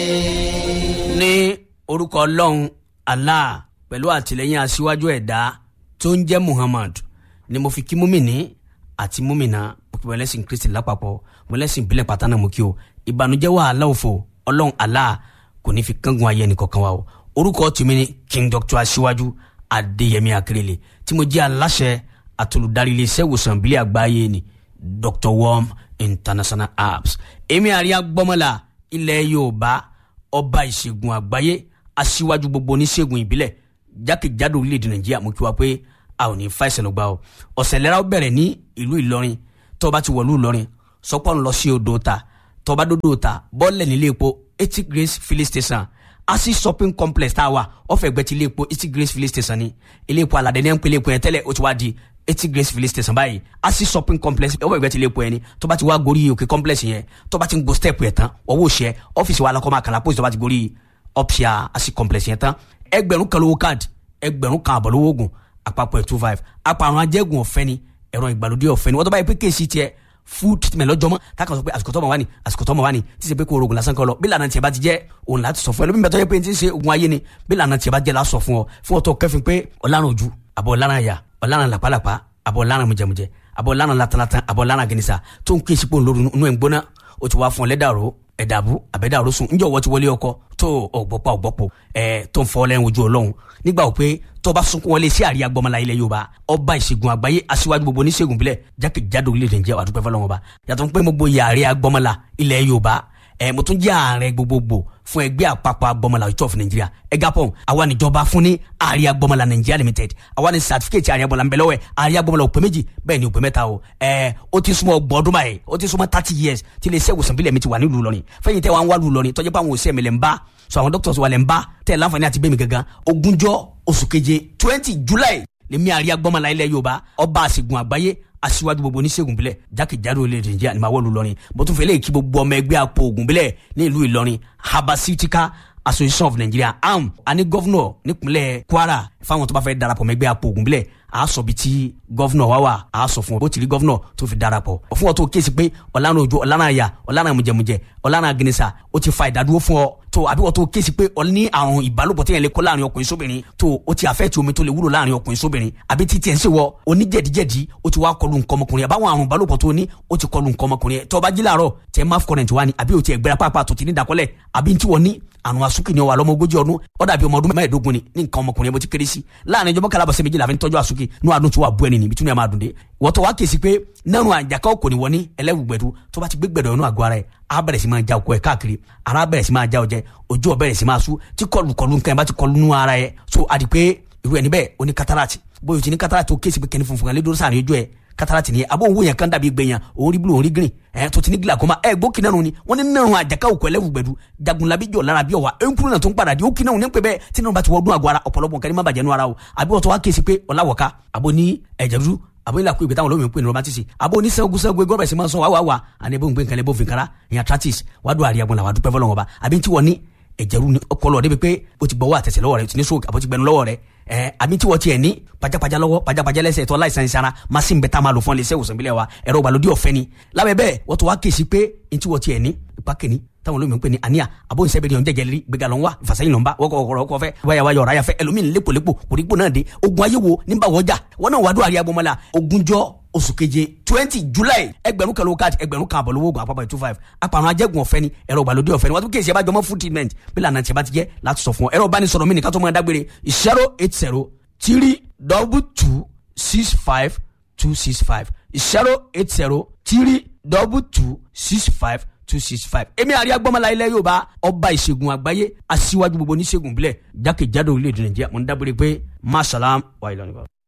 ní orúkọ ọlọ́run allah pẹ̀lú àtìlẹ́yìn aṣíwájú ẹ̀dá tó ń jẹ́ muhammad ni mo fi kí múmìnì àti múmìnà mo kí mọ̀lẹ́sìn kristi lápapọ̀ mọ̀lẹ́sìn ìbílẹ̀ pátánà mo kí o ìbànújẹ́ wàhálà òfò ọlọ́run allah kò ní fi kángun ayé ẹnì kankan wa o orúkọ tèmi ni king doctor aṣíwájú adéyẹmí akérèlé tí mo jẹ́ aláṣẹ àtolùdarí iléeṣẹ́ ìwòsàn ìbílẹ̀ àgbáyé ni dr worm international apps èmi àríyá gbọ́mọlá ilẹ̀ yorùbá ọba ìṣègùn àgbáyé aṣíwájú gbogbo oníṣègùn ìbílẹ̀ jákèjádò orílẹ̀-èdè nàìjíríà mo kí wa pé a ò ní fa ìṣẹ̀lẹ̀ gbà o ọ̀sẹ̀ lẹ́ra ó bẹ̀rẹ̀ ní ìlú ìlọrin tó o bá ti wọ̀lú ìlọrin sọpọ̀ ń lọ sí odò ta tó o bá dódò ta bọ́ọ̀lẹ̀ nílé epo eighty grace filling station asi shopping complex tá a wà ọ̀fẹ́ ẹgbẹ́ ti ilé epo eighty grace filling station ni ilé epo aládé ní ẹ̀ ń pè ilé epo yẹn tẹ́lẹ̀ ó ti wá di eighty grace filling station báyìí asi shopping complex ọwọ́ ìgbẹ́ ti lè po ẹni tó bá ti wá gorí òkè complex yẹn tó bá ti ń go step yẹn tán ọwọ́ òṣìṣẹ́ ọ́fíìsì wa alákọ̀ọ́mọ àkàlà pósí tó bá ti gorí opsia asi complex yẹn tán ẹgbẹ̀rún kan lówó káàdì ẹgbẹ̀rún kan àbọ̀ lówó oògùn àpapọ̀ ẹ̀ two five àpàrùn ajẹ́gùn ọ̀fẹ́ ni ẹ̀rọ ìgbàlódé ọ̀fẹ́ ni wọ́n tó bá yẹ pé kéèsì tiẹ̀ food treatment lọ́jọ́ mọ́ tákan sọ pé àsìkò tọ́mọ wá ní àsìkò tọ́mọ wá ní tí ṣe pé kó orogun lásán kọ́ lọ bí lànà tiẹ̀ bá ti jẹ́ òun láti sọ fún ẹ lómi bẹ́ẹ̀ tó yẹ pé ti ń ṣe ogun ayé ni bí lànà tiẹ̀ bá jẹ́ la sọ fún ọ fún ọ tó kẹfin pé ọ̀làrán ojú àbọ̀ ọ̀làrán àyà ọ̀làrán làpálàpá àbọ̀ ọ̀làrán mujẹmujẹ àbọ̀ ọ̀làrán latalatan àbọ̀ ọ̀làrán gẹnisa tó ń kí èsì pò ń lórí inú ẹ̀ ń gbóná o ti wá fún ọ lẹ́dàrú ẹ̀dàbú àbẹ̀dàrú sùn ńjọ́ wọ́n ti wọlé ọkọ tó ọ̀gbọ́pọ̀ ọ̀gbọ́pọ̀ ẹ̀ tó ń fọ́ lẹ́yìn ojú ọlọ́run nígbà wò pé tó bá sunkún wọlé sí àríyá gbọmọlá ilẹ̀ yorùbá ọba ìṣègùn àgbáyé aṣíwájú gbogbo oníṣègùn bílẹ̀ jákèjádò orílẹ̀-èdè Nàìjíríà wà dúpẹ́ fọlọ́wọn ọba yàtọ̀ pé mo gboyè àríyá gbọmọlá ilẹ̀ yorùbá ẹ̀ mo tún jẹ́ ààrẹ gbogbogbò fún ẹgbẹ́ àpapọ̀ agbọmọlá ìtọ́ fún nàìjíríà ẹgapọ̀ àwa níjọba fún ní àríyá gbọmọlá nàìjíríà limited àwa ní sàtífíkẹ́tì àríyá gbọmọlá ńbẹ̀lọ́wẹ̀ àríyá gbọmọlá òpè méjì bẹ́ẹ̀ ni òpè mẹ́ta o ẹ̀ ó ti súnmọ́ ọgbọ̀n ọdún báyìí ó ti súnmọ́ thirty years tí ilé iṣẹ́ ìwòsàn bílẹ̀ mi ti wà nílùú Ìlọrin fẹ́yìn tẹ́ wà ń wá lù Ìlọrin tọ́jú pé àwọn òṣìṣẹ́ mi lẹ̀ ń bá so àwọn doctors wà lẹ̀ ń bá tẹ̀ láǹfààní àti bẹ́ẹ̀ mi gangan ogúnjọ́ oṣù keje twenty July lèmi àríyá gbọmọlá ilẹ̀ Yorùbá ọba àṣègùn àgbáyé aṣíwájú gbogbo oníṣègùn bílẹ̀ jákèjádò orílẹ̀-èdè Nàìjíríà ni màá wọ̀lú Ìlọrin bó tún fẹ́ lè kí gbogbo ọmọ ẹgbẹ́ àpò ògùn bílẹ̀ ní ìlú Ìlọrin Habasitika Association of Nigeria am àní gọ́fúnọ̀ nípínlẹ̀ Kwara fáwọn tó bá fẹ́ darapọ̀ mọ́ ẹgbẹ́ àpò ògùn bílẹ̀ a sọ bi tí gọ́fúnọ̀ wá wà a sọ fún ọ bó ti rí gọ́fúnọ̀ tó fi darapọ̀ fún ọ tó kéésì pé ọ̀lànà òjò ọ̀lànà àyà ọ̀lànà mùjẹmùjẹ ọ̀lànà agẹnisa ó ti fa ìdádúró fún ọ tó àbí wọ́n tó kéésì pé ọ ní àrùn ìbálòpọ̀ tí yẹn lè kó láàrin ọkùnrin sóbìnrin tó o ti àfẹ́ tí omi tó lè wúlò láàrin ọkùnrin sóbìnrin àbí títí ẹ̀ ń ṣèwọ oníjẹ̀díjẹ̀dí ó ti wá kọlu nǹkan ọmọkùnrin àbáwọn àrùn ìbálòpọ̀ tó ní ó ti kọlu nǹkan ọmọkùnrin tó bá jí láàárọ̀ tẹ máf kọ́nẹ̀ntì wá ní àbí o ti ẹ̀gbẹ́ra pàápàá tó ti ní ìdákọ́lẹ̀ àbí tí wọ́n ní àrùn asúkì ni ọ wà lọ́mọ ogójì ọdún ó dàbí ọmọ ọdún mẹ́ẹ̀ẹ́dógún ni ní nǹkan ọmọkùnrin ẹ̀ bó ti kéré sí láàrin ìjọba kalabọ̀sẹ̀ méjìlá fi ń tọ́jú asúkì ní àdùn tí wà bú ẹni níbi tí wọ́n máa dùn dé wọ́n tó wá kèsì pé nẹ́rù àjàká kò ní wọ́n ní ẹlẹ́wùgbẹ̀dù tó bá ti gbé gbẹ̀dọ̀ inú àgọ́ ara ẹ̀ á bẹ̀rẹ̀ sí máa já ọkọ̀ ẹ̀ káàkiri ara bẹ̀rẹ̀ sí máa já ọjẹ́ ojú ọ̀ bẹ̀rẹ̀ sí máa sú tí kọlù kọlù nǹkan ẹ̀ bá ti kọlù nú ara ẹ̀ so àdì pé irú ẹni bẹ́ẹ̀ ó ní kátàràtì bóyá o ti ní kátàràtì tó kéèsì pé kẹ́ni funfun kan lé dúró sáà ní ojú ẹ̀ kátàràtì nìyẹn àbó òun yẹn kan dàbí gbẹ̀yàn òun rí búlò òun rí green ẹ̀ tó ti ní glaucoma ẹ̀ gbó kí náà ni wọ́n ní nínú àjàká òkú ẹlẹ́wùgbẹ̀dù jagunlabi jọ lára bí ọ̀wà ẹ̀ńkúrú náà tó ń padà di ó kí náà ní pé bẹ́ẹ̀ tí náà bá ti wọ́n dún àgọ́ ara ọ̀pọ̀lọpọ̀ nǹkan ní má bàjẹ́ nú ara o àbí wọ́n tó wá kéèsì pé ọ̀làwọ̀ká àbó ní ẹ̀jẹ̀ dúdú àbó ilà kú ìgbé táwọn olómi ń pè ní romantisi àbó oníṣègùn sẹ́gun gọ́ọ̀bẹ̀ sí máa ń sọ wá wá wá àní ebó ń gbé nǹkan lẹ́bó fìkàrà ìyàn tratis wàá dùn àríyá gbọ́n wàá dúpẹ́ fọlọ́wọ́n ba àbí tí wọ́n ní ẹ̀jẹ̀rú ni ọkọlọ ọdẹ bíi pé o ti gbọ́wọ́ àtẹ̀sẹ̀ lọ́wọ́ rẹ o ti ní stroke àbó ti gbẹnu lọ́wọ́ rẹ ẹ àbí tí wọ́n tiẹ̀ ní pajápajá lọ́wọ́ pajápajá lẹ́sẹ̀ tó aláìsàn ìsara machine bẹ́ẹ̀ tá a máa lò fún iléeṣẹ́ ìwòsàn ìbílẹ̀ wa ẹ̀rọ ìgbàlódé ọ̀fẹ́ ni lábẹ́ bẹ́ẹ̀ wọ́n tó wá kéésì pé ntí wọ́n tiẹ̀ ní ìpákẹ́ni táwọn olómi ń pè ní àníyà àbó ìṣẹ́ bẹ́ẹ̀ ni ọ̀njẹ́ jẹ́lẹ́rí gbéga lọ́n wá ìfàsẹ́yìn lọ́n bá wọ́kọ̀ ọ̀kọ̀ ọ̀kọ̀ fẹ́ wáyà wáyà ọ̀rá yàfẹ́ ẹlòmíì lépolépo kòrígbò náà dé ogun ayé wo nígbà wọ́jà wọn náà wàá dùn àríyá gbọmọlá ogúnjọ́ oṣù keje twenty july ẹgbẹ̀rún kan lówó káàdì ẹgbẹ̀rún kan àbọ̀ lówó oògùn àpapọ̀ two five apàrọ̀ ajẹ́gun ọ̀fẹ́ ni ẹ̀rọ ìgbàlódé ọ̀fẹ́ ni wọ́n tún kéèsì ẹ̀ bá jọmọ́ food treatment bí lànà tí a bá ti jẹ́ láti sọ fún ọ ẹ̀rọ ìbánisọ̀rọ̀ mi nìkan tó máa dágbére zero eight zero three double two six five two six five zero eight zero three double two six five two six five. èmi àríyá gbọ́mọlá ilẹ̀ yorùbá ọba ìṣègùn àgbáyé aṣíwájú gbogbo oníṣègùn bílẹ̀ jákèjádò orílẹ̀-èdè nàìjíríà mo ń dábòrè pé masalam wa ìlànà.